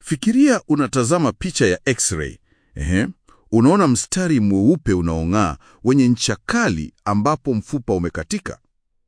Fikiria unatazama picha ya x-ray. Ehe. Unaona mstari mweupe unaong'aa wenye ncha kali ambapo mfupa umekatika.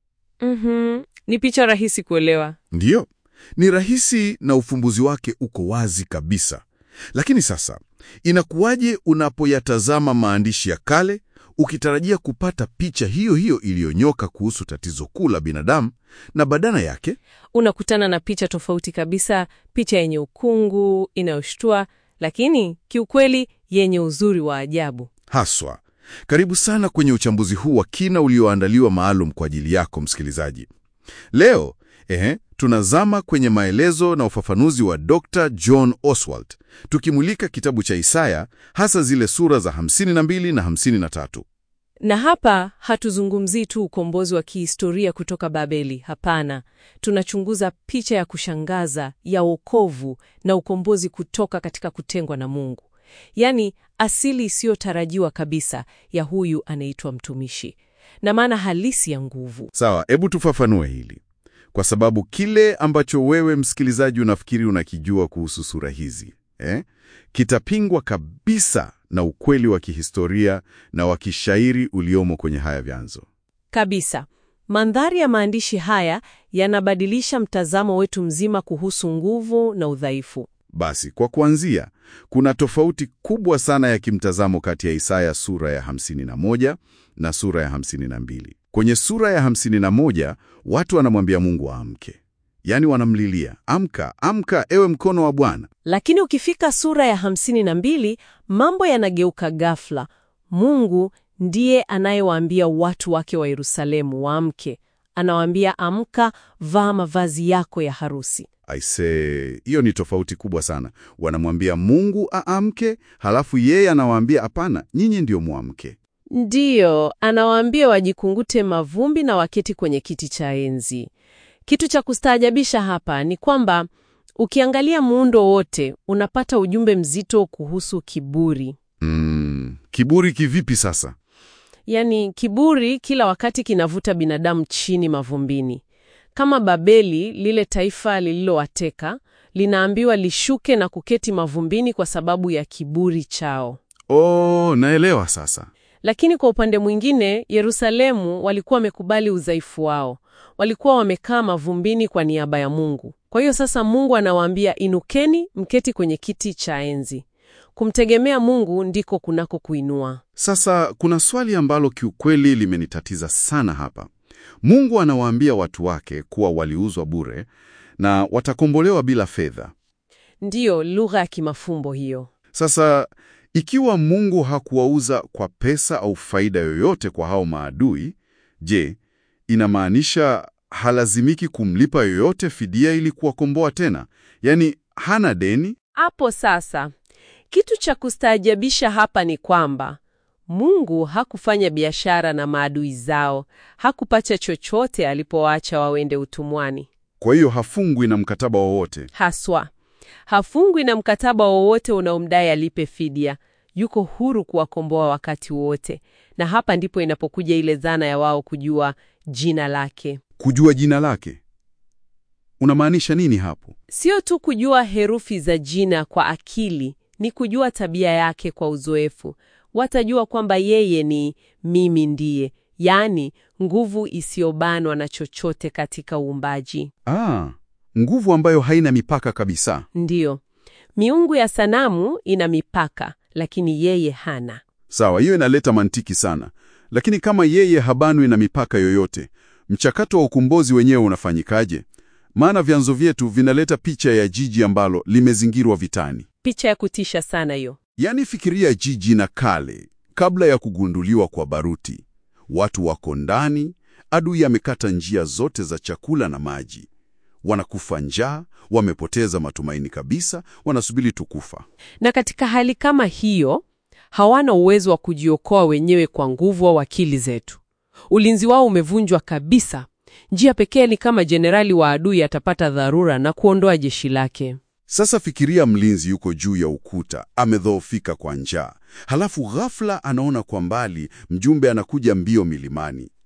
Mhm. Ni picha rahisi kuelewa. Ndiyo, ni rahisi na ufumbuzi wake uko wazi kabisa. Lakini sasa, inakuwaje unapoyatazama maandishi ya kale ukitarajia kupata picha hiyo hiyo iliyonyoka kuhusu tatizo kuu la binadamu, na badala yake Unakutana na picha tofauti kabisa, picha yenye ukungu, inayoshtua, lakini kiukweli yenye uzuri wa ajabu. haswa. Karibu sana kwenye uchambuzi huu wa kina ulioandaliwa maalum kwa ajili yako msikilizaji. Leo ehe, tunazama kwenye maelezo na ufafanuzi wa Dr. John Oswald, tukimulika kitabu cha Isaya, hasa zile sura za 52 na 53. Na hapa hatuzungumzii tu ukombozi wa kihistoria kutoka Babeli. Hapana, tunachunguza picha ya kushangaza ya wokovu na ukombozi kutoka katika kutengwa na Mungu, yaani asili isiyotarajiwa kabisa ya huyu anaitwa mtumishi na maana halisi ya nguvu. Sawa, hebu tufafanue hili, kwa sababu kile ambacho wewe msikilizaji unafikiri unakijua kuhusu sura hizi eh, kitapingwa kabisa na ukweli wa kihistoria na wa kishairi uliomo kwenye haya vyanzo. Kabisa. Mandhari ya maandishi haya yanabadilisha mtazamo wetu mzima kuhusu nguvu na udhaifu. Basi kwa kuanzia, kuna tofauti kubwa sana ya kimtazamo kati ya Isaya sura ya 51 na sura ya 52. Kwenye sura ya 51 watu wanamwambia Mungu aamke, yaani wanamlilia, amka, amka, ewe mkono wa Bwana. Lakini ukifika sura ya hamsini na mbili mambo yanageuka ghafla. Mungu ndiye anayewaambia watu wake wa Yerusalemu waamke. Anawaambia, amka, vaa mavazi yako ya harusi. Aisee, hiyo ni tofauti kubwa sana. Wanamwambia Mungu aamke, halafu yeye anawaambia hapana, nyinyi ndio mwamke. Ndiyo, anawaambia wajikungute mavumbi na waketi kwenye kiti cha enzi. Kitu cha kustaajabisha hapa ni kwamba ukiangalia muundo wote unapata ujumbe mzito kuhusu kiburi. Mm, kiburi kivipi sasa? Yaani kiburi kila wakati kinavuta binadamu chini mavumbini. Kama Babeli, lile taifa lililowateka, linaambiwa lishuke na kuketi mavumbini kwa sababu ya kiburi chao. Oh, naelewa sasa. Lakini kwa upande mwingine, Yerusalemu walikuwa wamekubali udhaifu wao. Walikuwa wamekaa mavumbini kwa niaba ya Mungu. Kwa hiyo sasa Mungu anawaambia inukeni, mketi kwenye kiti cha enzi. Kumtegemea Mungu ndiko kunako kuinua. Sasa kuna swali ambalo kiukweli limenitatiza sana hapa. Mungu anawaambia watu wake kuwa waliuzwa bure na watakombolewa bila fedha. Ndiyo lugha ya kimafumbo hiyo. Sasa ikiwa Mungu hakuwauza kwa pesa au faida yoyote kwa hao maadui, je, inamaanisha halazimiki kumlipa yoyote fidia ili kuwakomboa tena? Yaani hana deni? Hapo sasa, kitu cha kustaajabisha hapa ni kwamba Mungu hakufanya biashara na maadui zao, hakupata chochote alipowaacha wawende utumwani. Kwa hiyo hafungwi na mkataba wowote. Haswa hafungwi na mkataba wowote unaomdai alipe fidia. Yuko huru kuwakomboa wakati wote, na hapa ndipo inapokuja ile dhana ya wao kujua jina lake. Kujua jina lake unamaanisha nini hapo? Sio tu kujua herufi za jina kwa akili, ni kujua tabia yake kwa uzoefu. Watajua kwamba yeye ni mimi ndiye, yaani nguvu isiyobanwa na chochote katika uumbaji. Ah, nguvu ambayo haina mipaka kabisa. Ndiyo, miungu ya sanamu ina mipaka, lakini yeye hana. Sawa, hiyo inaleta mantiki sana, lakini kama yeye habanwi na mipaka yoyote, mchakato wa ukombozi wenyewe unafanyikaje? Maana vyanzo vyetu vinaleta picha ya jiji ambalo limezingirwa vitani. Picha ya kutisha sana hiyo. Yaani, fikiria jiji na kale, kabla ya kugunduliwa kwa baruti. Watu wako ndani, adui amekata njia zote za chakula na maji, wanakufa njaa, wamepoteza matumaini kabisa, wanasubiri tukufa. Na katika hali kama hiyo, hawana uwezo wa kujiokoa wenyewe kwa nguvu au akili zetu. Ulinzi wao umevunjwa kabisa. Njia pekee ni kama jenerali wa adui atapata dharura na kuondoa jeshi lake. Sasa fikiria mlinzi yuko juu ya ukuta, amedhoofika kwa njaa, halafu ghafla anaona kwa mbali mjumbe anakuja mbio milimani.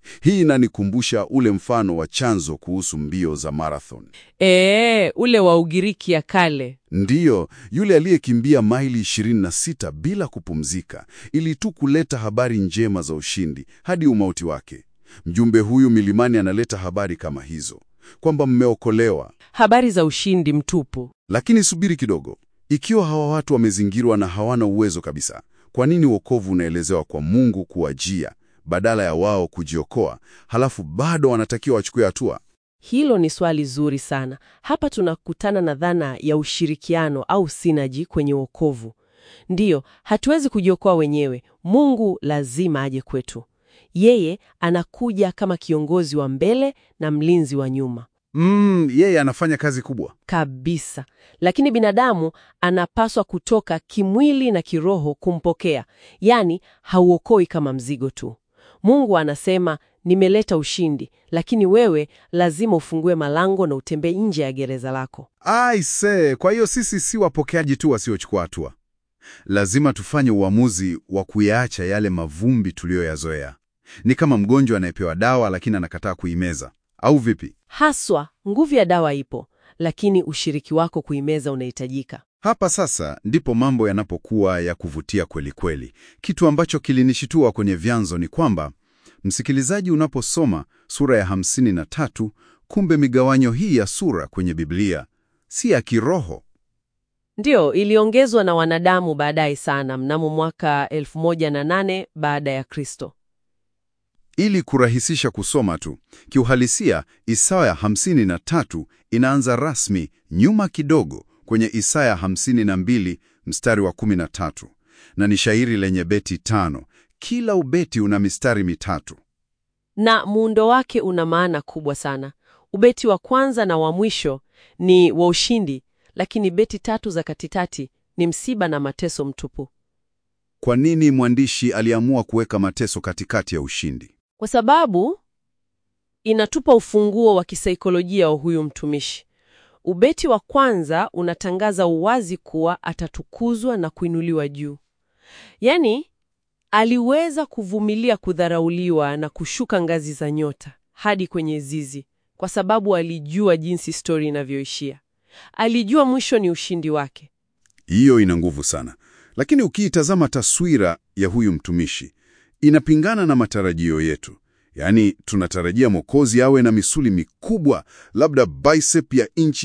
Hii inanikumbusha ule mfano wa chanzo kuhusu mbio za marathon. Ee, ule wa Ugiriki ya kale. Ndiyo, yule aliyekimbia maili 26 bila kupumzika ili tu kuleta habari njema za ushindi hadi umauti wake. Mjumbe huyu milimani analeta habari kama hizo, kwamba mmeokolewa. Habari za ushindi mtupu. Lakini subiri kidogo, ikiwa hawa watu wamezingirwa na hawana uwezo kabisa, kwa nini wokovu unaelezewa kwa Mungu kuwajia badala ya wao kujiokoa, halafu bado wanatakiwa wachukue hatua? Hilo ni swali zuri sana. Hapa tunakutana na dhana ya ushirikiano au sinaji kwenye wokovu. Ndiyo, hatuwezi kujiokoa wenyewe. Mungu lazima aje kwetu. Yeye anakuja kama kiongozi wa mbele na mlinzi wa nyuma Mm, yeye anafanya kazi kubwa. kabisa, lakini binadamu anapaswa kutoka kimwili na kiroho kumpokea, yaani hauokoi kama mzigo tu. Mungu anasema nimeleta ushindi, lakini wewe lazima ufungue malango na utembee nje ya gereza lako. Aise, kwa hiyo sisi si wapokeaji tu wasiochukua hatua. Lazima tufanye uamuzi wa kuyaacha yale mavumbi tuliyoyazoea. Ni kama mgonjwa anayepewa dawa lakini anakataa kuimeza, au vipi? Haswa nguvu ya dawa ipo, lakini ushiriki wako kuimeza unahitajika. Hapa sasa ndipo mambo yanapokuwa ya kuvutia kweli kweli. Kitu ambacho kilinishitua kwenye vyanzo ni kwamba msikilizaji, unaposoma sura ya 53, kumbe migawanyo hii ya sura kwenye Biblia si ya kiroho. Ndiyo, iliongezwa na wanadamu baadaye sana, mnamo mwaka 1008 baada ya Kristo. Ili kurahisisha kusoma tu, kiuhalisia Isaya 53 inaanza rasmi nyuma kidogo kwenye Isaya 52 mstari wa 13, na ni shairi lenye beti tano. Kila ubeti una mistari mitatu. na muundo wake una maana kubwa sana. Ubeti wa kwanza na wa mwisho ni wa ushindi, lakini beti tatu za katikati ni msiba na mateso mtupu, Kwa nini mwandishi aliamua kuweka mateso katikati ya ushindi? kwa sababu inatupa ufunguo wa kisaikolojia wa huyu mtumishi. Ubeti wa kwanza unatangaza uwazi kuwa atatukuzwa na kuinuliwa juu, yaani aliweza kuvumilia kudharauliwa na kushuka ngazi za nyota hadi kwenye zizi, kwa sababu alijua jinsi stori inavyoishia. Alijua mwisho ni ushindi wake. Hiyo ina nguvu sana, lakini ukiitazama taswira ya huyu mtumishi inapingana na matarajio yetu. Yaani, tunatarajia Mwokozi awe na misuli mikubwa, labda bicep ya inchi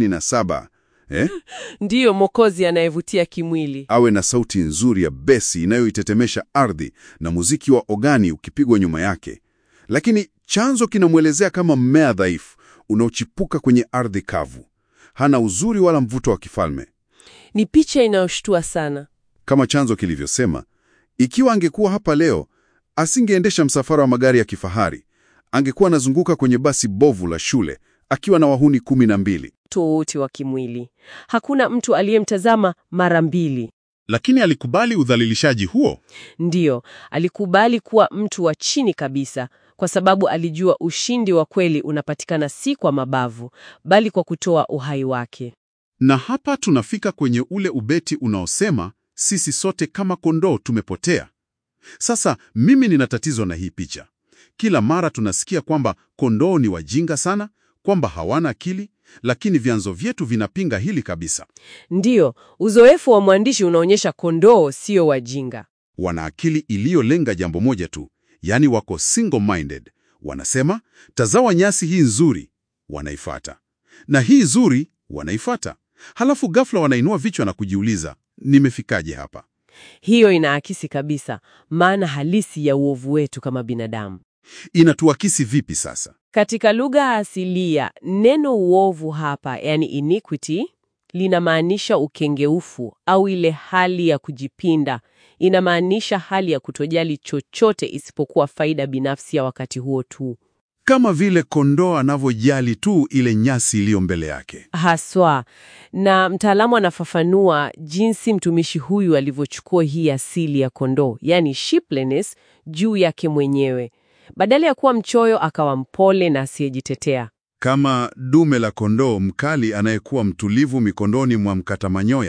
27 eh? Ndiyo Mwokozi anayevutia kimwili. awe na sauti nzuri ya besi inayoitetemesha ardhi na muziki wa ogani ukipigwa nyuma yake, lakini chanzo kinamwelezea kama mmea dhaifu unaochipuka kwenye ardhi kavu. Hana uzuri wala mvuto wa kifalme. Ni picha inayoshtua sana. Kama chanzo kilivyosema, ikiwa angekuwa hapa leo, asingeendesha msafara wa magari ya kifahari. Angekuwa anazunguka kwenye basi bovu la shule akiwa na wahuni kumi na mbili. Tofauti wa kimwili. Hakuna mtu aliyemtazama mara mbili. Lakini alikubali udhalilishaji huo. Ndiyo, alikubali kuwa mtu wa chini kabisa, kwa sababu alijua ushindi wa kweli unapatikana si kwa mabavu, bali kwa kutoa uhai wake. Na hapa tunafika kwenye ule ubeti unaosema sisi sote kama kondoo tumepotea. Sasa mimi nina tatizo na hii picha. Kila mara tunasikia kwamba kondoo ni wajinga sana, kwamba hawana akili, lakini vyanzo vyetu vinapinga hili kabisa. Ndiyo, uzoefu wa mwandishi unaonyesha kondoo sio wajinga. Wana akili iliyolenga jambo moja tu, yaani wako single minded. Wanasema, tazawa nyasi hii nzuri, wanaifata, na hii nzuri wanaifata. Halafu ghafla wanainua vichwa na kujiuliza, nimefikaje hapa? Hiyo inaakisi kabisa maana halisi ya uovu wetu kama binadamu. Inatuakisi vipi sasa? Katika lugha asilia, neno uovu hapa, yani iniquity, linamaanisha ukengeufu au ile hali ya kujipinda. Inamaanisha hali ya kutojali chochote isipokuwa faida binafsi ya wakati huo tu. Kama vile kondoo anavyojali tu ile nyasi iliyo mbele yake. Haswa. Na mtaalamu anafafanua jinsi mtumishi huyu alivyochukua hii asili ya kondoo, yani sheepliness, juu yake mwenyewe. Badala ya kuwa mchoyo, akawa mpole na asiyejitetea. Kama dume la kondoo mkali anayekuwa mtulivu mikondoni mwa mkata manyoya.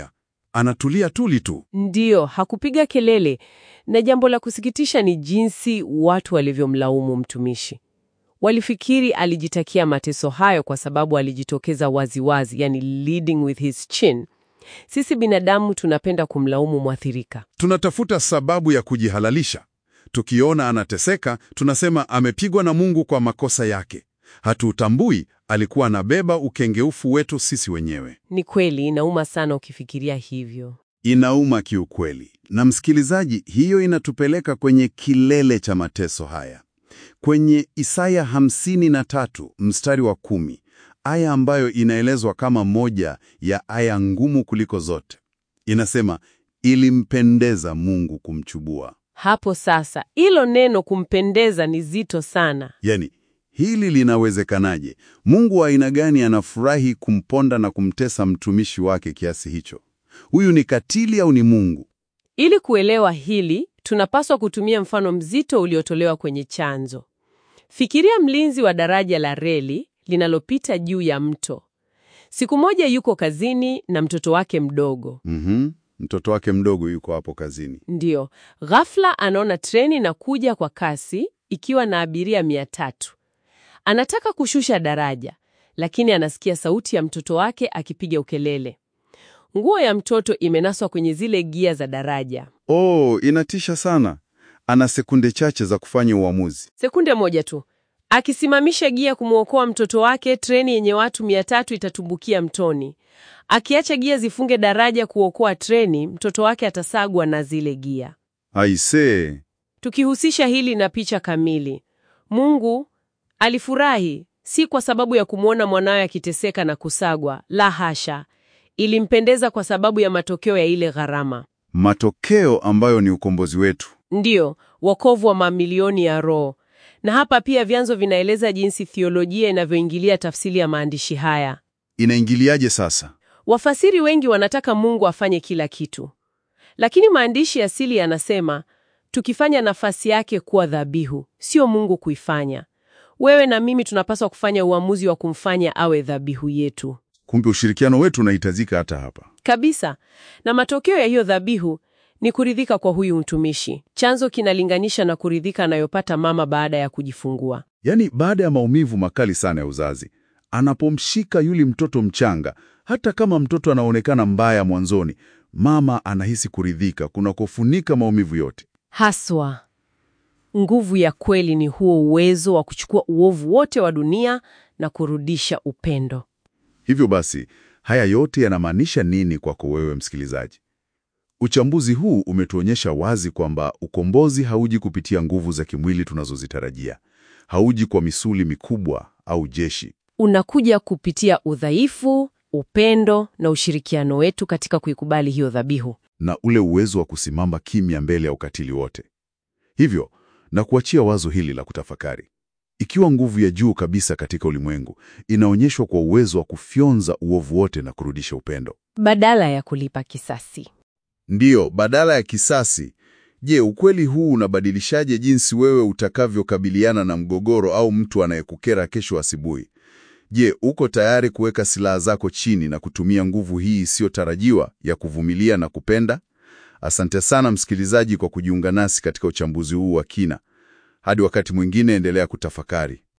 Anatulia tuli tu. Ndiyo, hakupiga kelele. Na jambo la kusikitisha ni jinsi watu walivyomlaumu mtumishi. Walifikiri alijitakia mateso hayo kwa sababu alijitokeza waziwazi, yani leading with his chin. Sisi binadamu tunapenda kumlaumu mwathirika. Tunatafuta sababu ya kujihalalisha. Tukiona anateseka, tunasema amepigwa na Mungu kwa makosa yake. Hatutambui alikuwa anabeba ukengeufu wetu sisi wenyewe. Ni kweli, inauma sana ukifikiria hivyo. Inauma kiukweli. Na msikilizaji, hiyo inatupeleka kwenye kilele cha mateso haya, kwenye Isaya 53 mstari wa kumi, aya ambayo inaelezwa kama moja ya aya ngumu kuliko zote. Inasema, ilimpendeza Mungu kumchubua. Hapo sasa, hilo neno kumpendeza ni zito sana. Yani, hili linawezekanaje? Mungu wa aina gani anafurahi kumponda na kumtesa mtumishi wake kiasi hicho? Huyu ni katili au ni Mungu? Ili kuelewa hili, tunapaswa kutumia mfano mzito uliotolewa kwenye chanzo. Fikiria mlinzi wa daraja la reli linalopita juu ya mto. Siku moja yuko kazini na mtoto wake mdogo. Mhm. Mtoto wake mdogo yuko hapo kazini. Ndiyo, ghafla anaona treni na kuja kwa kasi ikiwa na abiria mia tatu. Anataka kushusha daraja, lakini anasikia sauti ya mtoto wake akipiga ukelele. Nguo ya mtoto imenaswa kwenye zile gia za daraja. Oh, inatisha sana. Ana sekunde chache za kufanya uamuzi. Sekunde moja tu, akisimamisha gia kumwokoa mtoto wake, treni yenye watu mia tatu itatumbukia mtoni. Akiacha gia zifunge daraja kuokoa treni, mtoto wake atasagwa na zile gia. Aisee, Tukihusisha hili na picha kamili, Mungu alifurahi si kwa sababu ya kumwona mwanawe akiteseka na kusagwa, la hasha. Ilimpendeza kwa sababu ya matokeo ya ile gharama, matokeo ambayo ni ukombozi wetu. ndiyo wokovu wa mamilioni ya roho. Na hapa pia vyanzo vinaeleza jinsi thiolojia inavyoingilia tafsiri ya maandishi haya. Inaingiliaje sasa? Wafasiri wengi wanataka Mungu afanye kila kitu, lakini maandishi asili yanasema tukifanya nafasi yake kuwa dhabihu, sio Mungu kuifanya. Wewe na mimi tunapaswa kufanya uamuzi wa kumfanya awe dhabihu yetu Kumbe ushirikiano wetu unahitajika hata hapa. kabisa. Na matokeo ya hiyo dhabihu ni kuridhika kwa huyu mtumishi. Chanzo kinalinganisha na kuridhika anayopata mama baada ya kujifungua. Yaani, baada ya maumivu makali sana ya uzazi, anapomshika yule mtoto mchanga, hata kama mtoto anaonekana mbaya mwanzoni, mama anahisi kuridhika kunakofunika maumivu yote. Haswa, nguvu ya kweli ni huo uwezo wa kuchukua uovu wote wa dunia na kurudisha upendo. Hivyo basi, haya yote yanamaanisha nini kwako wewe msikilizaji? Uchambuzi huu umetuonyesha wazi kwamba ukombozi hauji kupitia nguvu za kimwili tunazozitarajia. Hauji kwa misuli mikubwa au jeshi. Unakuja kupitia udhaifu, upendo na ushirikiano wetu katika kuikubali hiyo dhabihu. na ule uwezo wa kusimama kimya mbele ya ukatili wote. Hivyo, na kuachia wazo hili la kutafakari. Ikiwa nguvu ya juu kabisa katika ulimwengu inaonyeshwa kwa uwezo wa kufyonza uovu wote na kurudisha upendo. Badala ya kulipa kisasi. Ndiyo, badala ya kisasi. Je, ukweli huu unabadilishaje jinsi wewe utakavyokabiliana na mgogoro au mtu anayekukera kesho asubuhi? Je, uko tayari kuweka silaha zako chini na kutumia nguvu hii isiyotarajiwa ya kuvumilia na kupenda? Asante sana msikilizaji kwa kujiunga nasi katika uchambuzi huu wa kina. Hadi wakati mwingine, endelea kutafakari.